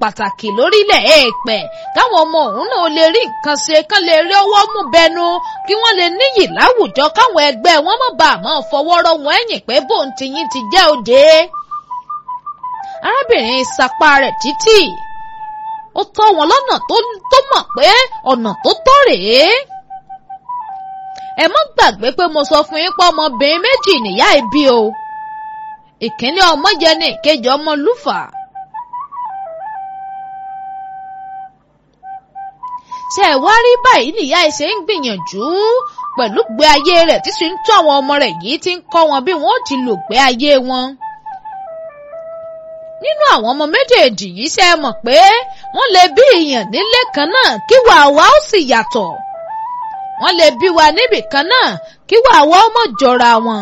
pàtàkì lórílẹ̀ èèpẹ̀ káwọn ọmọ òun náà lè rí nǹkan ṣe kán lè rí ọwọ́ mú bẹnu kí wọ́n lè níyì láwùjọ káwọn ẹgbẹ́ wọn má bàa máa fọwọ́ rọ́ wọn ẹ̀yìn pé bóun ti yín ti jẹ́ òde. arábìnrin sapá rẹ̀ títì ó tọ́ wọn lọ́nà tó mọ̀ pé ọ̀nà tó tọ́ rèé ẹ má gbàgbé pé mo sọ fún yín pé ọmọbìnrin méjì nìyá ìbí o ìkíní ọmọ jẹ ní ìkejì ọmọ lúfà. ṣé ẹ wá rí báyìí nìyá ẹ ṣe ń gbìyànjú pẹ̀lú gbé ayé rẹ̀ tí sì ń tọ́ àwọn ọmọ rẹ̀ yìí ti ń kọ́ wọn bí wọ́n ó ti lò gbé ayé wọn. nínú àwọn ọmọ méjèèjì yìí ṣe é mọ̀ pé wọ́n lè bí ìyàn nílé kan náà kí wàá wá ó sì yàtọ̀ wọ́n lè bí wa níbì kan náà kí wàá wá ó mọ̀ jọra wọn.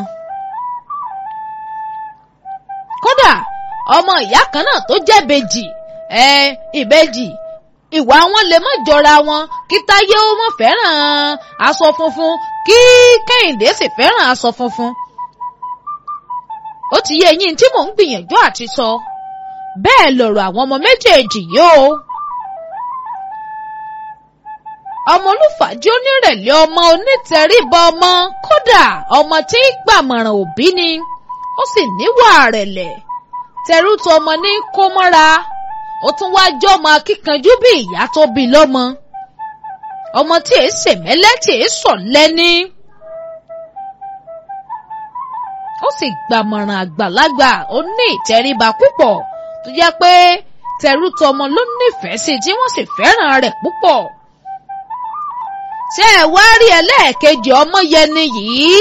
kódà ọmọ ìyá kan náà tó jẹ́ ìbejì ẹ ìbejì ìwà wọn lè má jọra wọn kí táyé ó mọ̀ fẹ́ràn aṣọ funfun kí kẹ́hìndé sì fẹ́ràn aṣọ funfun. ó ti yé eyín tí mò ń gbìyànjú àti sọ bẹ́ẹ̀ lọ̀rọ̀ àwọn ọmọ méjèèjì yìí o. ọmọ olùfàjì onírẹ̀lẹ̀ ọmọ onítẹríba ọmọ kódà ọmọ tí ń gbàmọ̀ràn òbí ni ó sì níwà rẹ̀lẹ̀ tẹrú tọmọ ní kó mọ́ra ó tún wá jọ́ ọmọ akíkanjú bí ìyá tó bí lọ́mọ ọmọ tí èé sèmẹ́lẹ́ tí èé sọ̀lẹ́ ní. ó sì gbàmọ̀ràn àgbàlagbà ó ní ìtẹríba púpọ̀ tó jẹ́ pé tẹrú tọmọ ló nífẹ̀ẹ́ sí tí wọ́n sì fẹ́ràn rẹ̀ púpọ̀. ṣé ẹ wá rí ẹlẹ́ẹ̀kejì ọmọ yẹni yìí?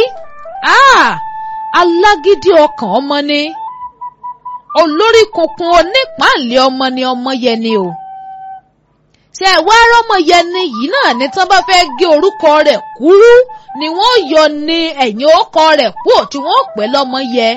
alágídí ọkàn ọmọ ni olórí kunkun onípàálẹ̀ ọmọ ni ọmọ yẹni o ṣe ẹ wá rọmọ yẹni yìí náà ní tán bá fẹ́ gé orúkọ rẹ̀ kúrú ni wọ́n yọ ní ẹ̀yìn orúkọ rẹ̀ kúrò tí wọ́n pè lọ́mọ yẹ.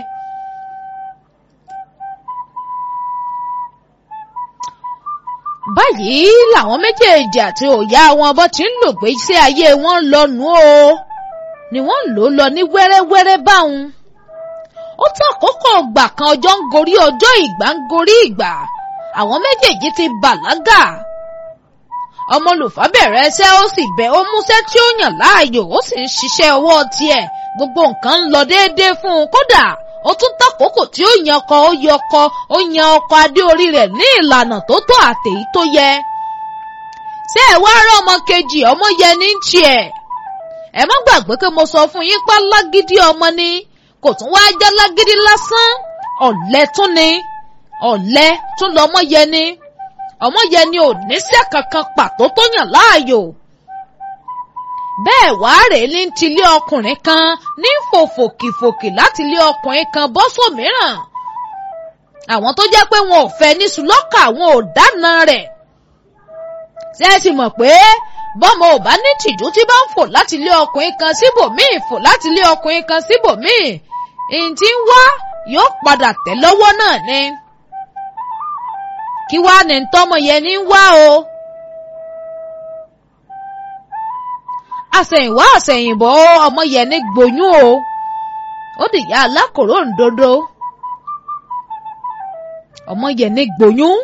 báyìí làwọn méjèèjì àti òyà wọn bó ti ń lò gbé sí ayé wọn lọ́nu o ni wọ́n ń lò lọ ní wẹ́rẹ́wẹ́rẹ́ báwọn ó tó àkókò ọgbà kan ọjọ́ ń gorí ọjọ́ ìgbà ń gorí ìgbà àwọn méjèèjì ti bàlágà ọmọ olùfà bẹ̀rẹ̀ ẹsẹ̀ ó sì bẹ̀ ó múṣẹ́ tí ó yàn láàyò ó sì ń ṣiṣẹ́ ọwọ́ tiẹ̀ gbogbo nǹkan ń lọ déédéé fún un kódà ó tún tàkókò tí ó yan ọkọ ó yọ ọkọ ó yan ọkọ adé orí rẹ̀ ní ìlànà tó tó àtèyí tó yẹ ṣé ẹ wá rán ọmọ kejì ọmọ yẹn ní tiẹ̀ ẹ má gbàgbé pé mo sọ fún yín pa lágídí ọmọ ni kò tún wá já lágídí lásán ọ̀lẹ tún ni ọ̀lẹ tún lọmọ yẹn ni ọmọ yẹn ni ò níṣẹ́ kankan pàtó tó yàn láàyò bẹ́ẹ̀ wá rèé ní tilé ọkùnrin kan ní fòfòkìfòkì láti ilé ọkùnrin kan bọ́ sómìíràn àwọn tó jẹ́ pé wọn ò fẹ́ ní sùlọ́kà wọn ò dáná rẹ̀ ṣé ẹ sì mọ̀ pé bọ́mọ ò bá ní tìjú tí bá ń fò láti ilé ọkùnrin kan síbòmíì fò láti ilé ọkùnrin kan síbòmíì ìyìn tí ń wá yóò padà tẹ̀ lọ́wọ́ náà ni. kí wá ní tọ́mọ yẹn ní wá o. àsẹ̀yìnwá àsẹ̀yìnbọ̀ ọmọ yẹn ní gbóyún o. ó dìyà alákòrò ńdodo. ọmọ yẹn ní gbóyún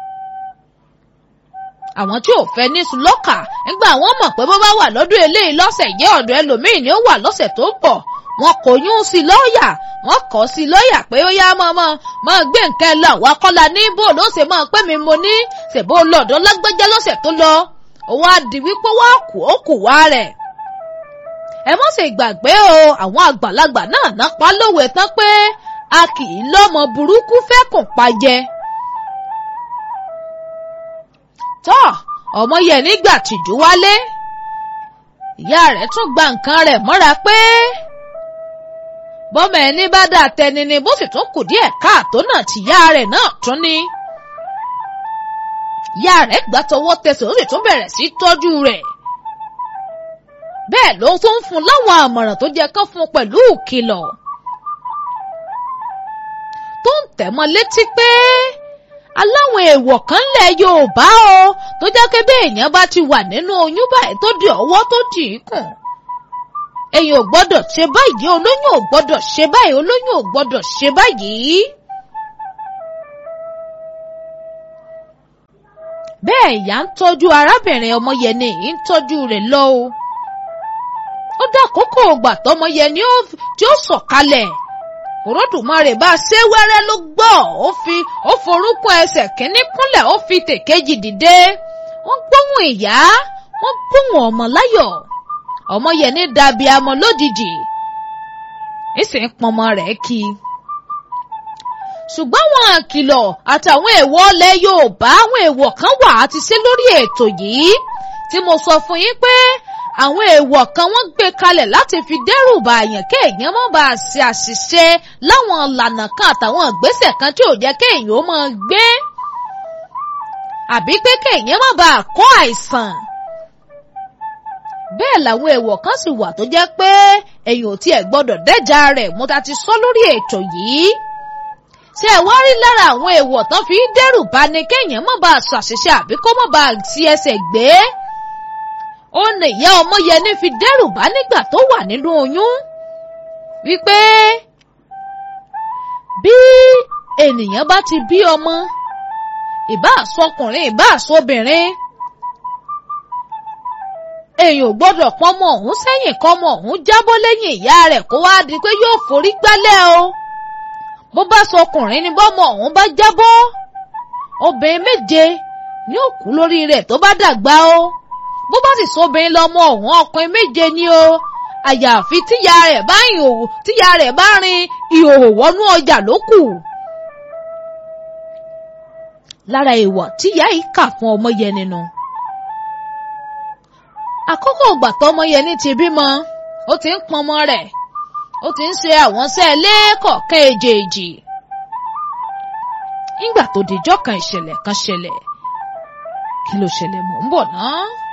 àwọn tí ò fẹ́ ní sùlọ́kà nígbà wọ́n mọ̀ pé bó bá wà lọ́dún eléyìí lọ́sẹ̀ yẹ́ ọ̀dọ̀ ẹlòmíì ni ó wà lọ́sẹ̀ tó pọ̀ wọn kò yún sí lọ́ọ̀yà wọn kọ́ sí lọ́ọ̀yà pé ó yá mọ́ mọ́ mọ́ gbé nǹkan lọ wá kọ́la ní bó ló ṣe máa pé mi mo ní ṣèbó lọ́dọ̀ lágbájá lọ́sẹ̀ tó lọ òun á di wípé wọ́n kù ó kù wá rẹ̀. ẹ mọ́ ṣe gbàgbé o àwọn àgbàlagbà náà nápa lówe tán pé a kì í lọ́mọ burúkú fẹ́ kùn pa jẹ tọ́ ọmọ yẹn nígbà tìjú wálé ìyá rẹ̀ tún gba nǹkan rẹ̀ mọ́ra pé bọ́mọ ẹni bá dà tẹni ni bó sì tún kù díẹ̀ káàtó náà tìyá rẹ̀ náà tún ni. ìyá rẹ̀ gbà tọwọ́ tẹsẹ̀ ó sì tún bẹ̀rẹ̀ sí tọ́jú rẹ̀. bẹ́ẹ̀ ló tún ń fún láwọn àmọ̀ràn tó jẹ́ kán fún pẹ̀lú ìkìlọ̀. tó ń tẹ̀ mọ́ létí pé aláwọn èèwọ̀ kan lẹ̀ Yorùbá o tó jẹ́ pé bí èèyàn bá ti wà nínú oyún báyìí tó di ọwọ́ tó dì í kùn. èèyàn ò gbọ́dọ̀ ṣe báyìí olóyún ò gbọ́dọ̀ ṣe báyìí olóyún ò gbọ́dọ̀ ṣe báyìí. bẹ́ẹ̀ ìyá ń tọ́jú arábìnrin ọmọyẹni yìí ń tọ́jú rẹ̀ lọ o ó dákòókò ògbà tọmọyẹni tí ó sọ̀kalẹ̀ Olódùmarè bá ṣé wẹ́rẹ́ ló gbọ́ ó fi ó forúkún ẹsẹ̀ kínní kúnlẹ̀ ó fi tèkejì dìde wọ́n gbóhùn ìyá wọ́n gbóhùn ọmọ láyọ̀ ọmọyẹni dàbí amọ lójijì ìsìn pọnmọ rẹ̀ kí i ṣùgbọ́n àwọn àkìlọ̀ àtàwọn èèwọ̀ ilẹ̀ Yorùbá àwọn èèwọ̀ kan wà á ti ṣe lórí ètò yìí tí mo sọ fún yín pé àwọn èèwọ̀ kan wọ́n gbé kalẹ̀ láti fi dẹ́rù bà àyàn kéèyàn má bàa ṣe àṣìṣe láwọn ìlànà kan àtàwọn ìgbésẹ̀ kan tí ò jẹ́ kéèyàn ó máa gbé àbí pé kéèyàn má bàa kó àìsàn bẹ́ẹ̀ làwọn èèwọ̀ kan sì wà tó jẹ́ pé èèyàn ò tiẹ̀ gbọ́dọ̀ dẹ́jà rẹ̀ mo ta ti sọ lórí ètò yìí ṣé ẹ wá rí lára àwọn èèwọ̀ tán fi dẹ́rù bá ní kéèyàn má bàa ṣàṣìṣe àbí kó má bàa ti ẹsẹ̀ gbé ó ní ìyá Ọmọyẹni fi dẹ́rù bá nígbà tó wà nínú oyún wípé bí ènìyàn bá ti bí ọmọ ìbá àsọkùnrin ìbá àsọbìnrin èèyàn ò gbọ́dọ̀ pọ́nmọ ọ̀hún sẹ́yìn kọ́mọ ọ̀hún jábọ́ lẹ́yìn ìyá rẹ̀ kó wá di pé yóò forí gbálẹ̀ o bó bá sọkùnrin ni bọ́mọ ọ̀hún bá jábọ́ obìnrin méje ni ó kú lórí rẹ̀ tó bá dàgbà o bó bá sì sóbìnrin lọ́mọ ọ̀hún ọkùnrin méje ni o àyàfi tíya rẹ̀ bá ìhòòhò tíya rẹ̀ bá rin ìhòòhò wọnú ọjà ló kù. lára ìwà tíya yìí kà fún Ọmọyẹni nu. àkókò ìgbà tọ́mọyẹni ti bímọ ó ti ń pọnmọ rẹ̀ ó ti ń ṣe àwọn iṣẹ́ lẹ́ẹ̀kọ̀ọ̀kan èjèèjì. nígbà tó dijọ́ kan ìṣẹ̀lẹ̀ kan ṣẹlẹ̀ kí ló ṣẹlẹ̀ mò ń bọ̀ náà.